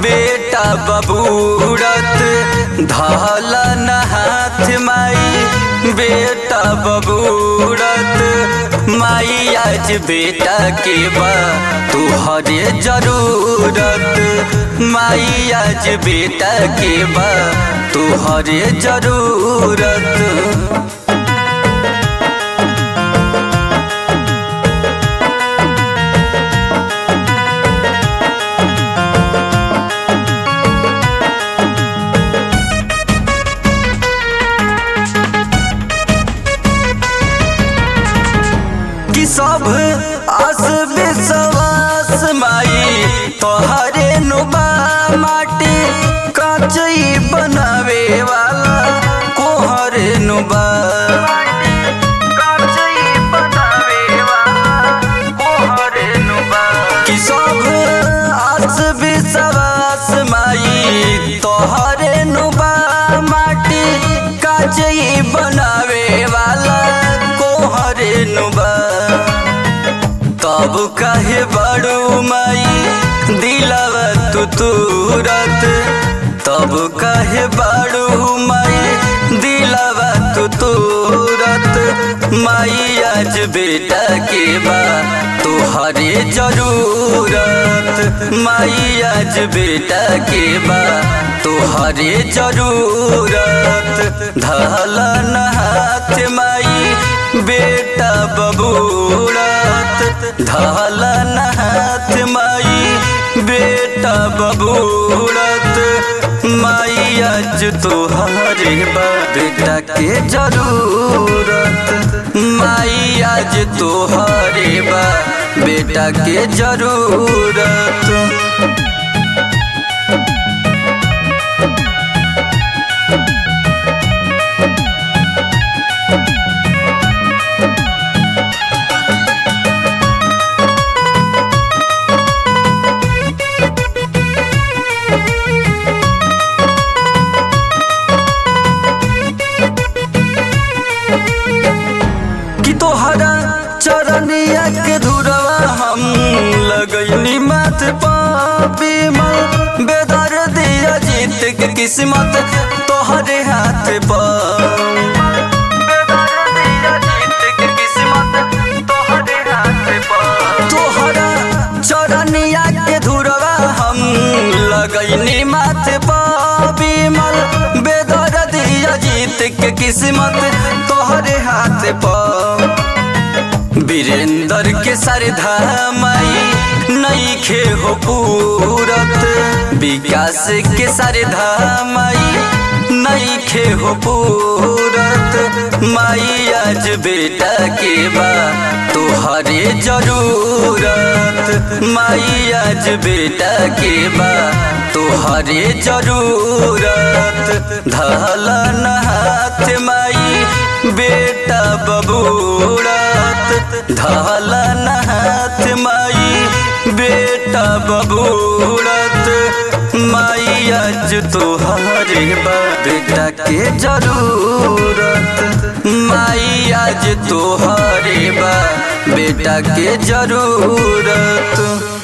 बेटा बबूरत धल न हाथ माई बेटा बबूरत माई आज बेटा के बा तुहरे जरूरत माई आज बेटा के बा तुहरे जरूरत कि सब आस विश्वास माई तोहरे नुबा माटी काचई बनावे वाला कोहरे नुबा कि सब आस विश्वास माई तोहरे नुबा माटी काचई बनावे वाला कोहरे नुबा तब कहे बड़ू माई दिलवा तू तुरत तब कहे बड़ू माई दिलवा तू तुरत माई आज बेटा के बा तुहरे जरूरत माई आज बेटा के बा तुहरे जरूरत धल न हाथ माई बेटा बबूरत धल न हाथ माई बेटा बबूरत माई आज तुहरे बा बेटा के जरूरत माई आज तुहरे बा बेटा के जरूरत कि तोहरा चरनिया के धुरवा हम लगैनी माथ पीमल बेदर दिया जीत के किस्मत तोहरे हाथ पर तोहरा चरनिया के धुरवा हम लगैनी माथ पीमल बेदर दिया जीत के किस्मत तोहरे हाथ पर वीरेंद्र के सरधा माई नई खे हो पूरत विकास के सरधा माई नई खे हो पूरत माई आज बेटा के बा तुहरे जरूरत माई आज बेटा के बा तुहरे जरूरत धल न हाथ माई बेटा बबूरत धल न हाथ माई बेटा बबूरत माई आज तुहरे बा बेटा के जरूरत माई आज तुहरे बा बेटा के जरूरत